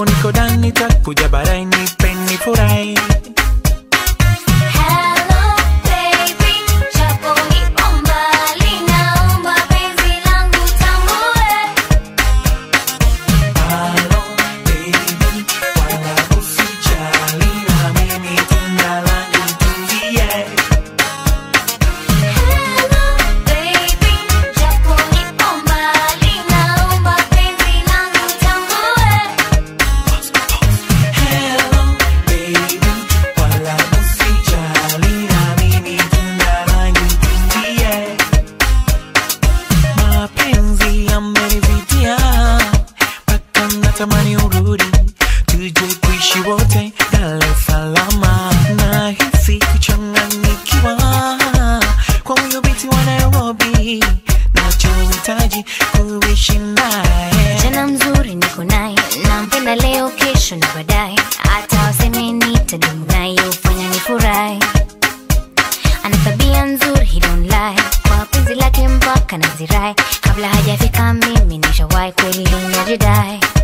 japo niko ndani takuja baadaye nipeni furahi Hello baby, japo nipo mbali, naomba penzi langu tambue. Halo, baby, wala usijali na mimi tunda langu tulie. Hello baby, japo nipo mbali, naomba penzi langu tambue. Hello, baby, wala usijali na mimi tunda langu tulie. Mapenzi yamenivutia mpaka natamani urudi, tuje kuishi wote Dar es Salaam. Nahisi kuchanganyikiwa kwa huyo binti wa Nairobi, nachohitaji kuishi naye Jana mzuri niko naye, nampenda leo, kesho na baadaye, hata waseme nitadumu naye, hufanya nifurahi. Ana tabia nzuri, he don't lie, kwa penzi lake mpaka nazirai. Kabla hajafika mimi nishawahi kweli najidai.